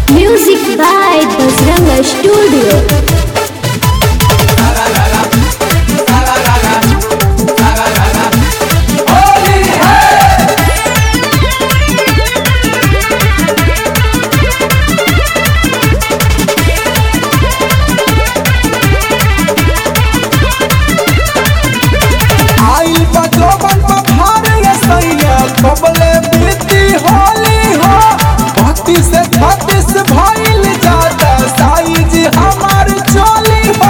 Music by Bajranga Studio. आइल बा जोबन बा भारे सैया कबले बीती होली हो भक्ति से छत्तीस भइल जाता साइज हमार चोली हो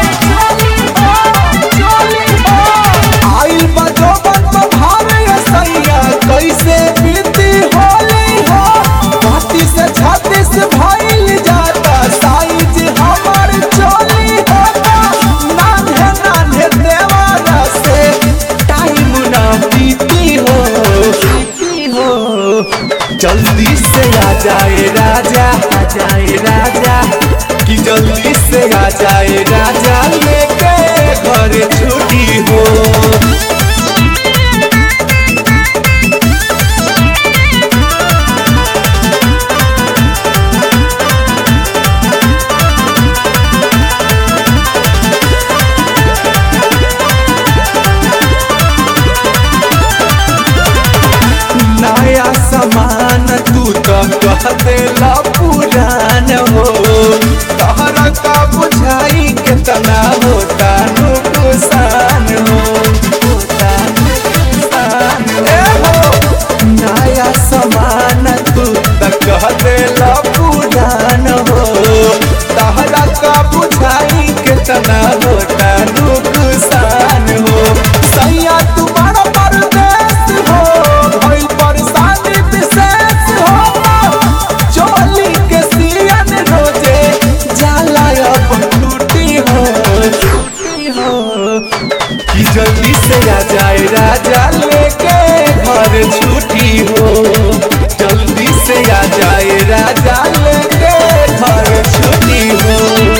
चोली हो आइल बा जोबन बा भारे सैया कैसे बीती होली हो भक्ति से छत्तीस भइल जाता साइज हमार चोली हो नान्हे नान्हे देवारा से टाइम ना बीती हो बीती हो जल्दी से आ जाए राजा आ जाए राजा कि जल्दी से आ जाए राजा लेके घर छुट्टी हो नया सामान तू तो कह देला पुरान हो तहरा का बुझाई कितना होता नुकसान हो होता नुकसान ए हो नया सामान तू तो कह देला पुरान हो तहरा का बुझाई कितना होता नुकसान हो सैया तू बड़ा परदेश हो भइल परेशानी विशेष हो चोली के सियन रोजे जाला अब टूटी हो टूटी हो कि जल्दी से आ जाए राजा लेके घर छुट्टी हो जल्दी से आ जाए राजा लेके घर छुट्टी हो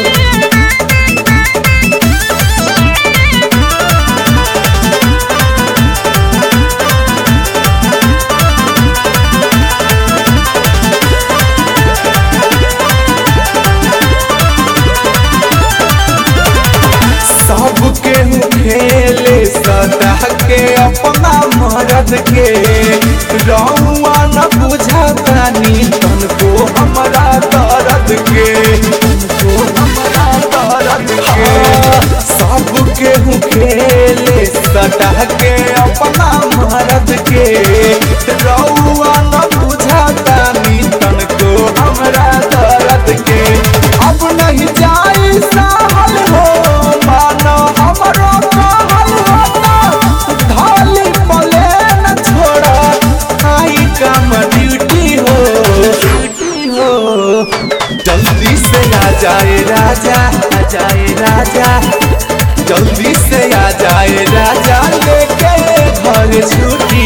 सबके खेले सदा के अपना मरद के रहुआ न बुझातानी तनको हमरा दर्द के तनको हमरा दर्द के सबके खेले सदा के अपना मरद के रहुआ न बुझातानी तनको हमरा दर्द के अब नहीं जाई सहल हो मानो हमरो कहल होता धाली प्लेन छोड़ा आई काम ड्यूटी हो ड्यूटी हो जल्दी से आ जाए राजा आ जाए राजा जल्दी से आ जाए राजा लेके घर छुट्टी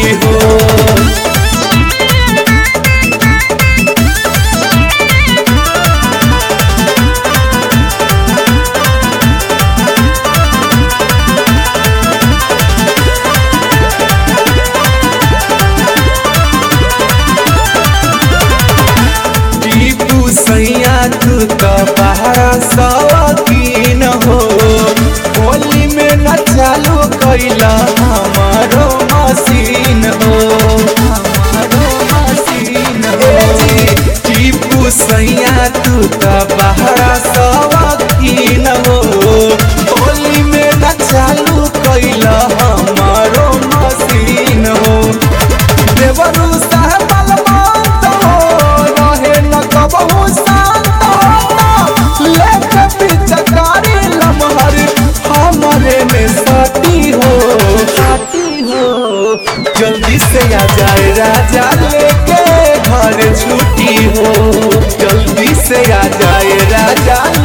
हो टीपू सैया तू तो बाहर सवाकीन हो होली में न चालू कैला हमारो मशीन हो हमारो मशीन हो टीपू सैया तू तो बाहर सवाकीन हो होली में न चालू कैला हमारो मशीन हो देवरू साहब बलवंत हो रहे न कबहू शांत हो लेके पिचकारी लमहर हमरे में सटी हो सटी हो जल्दी से आ जाए राजा लेके घर छुट्टी हो जल्दी से आ जाए राजा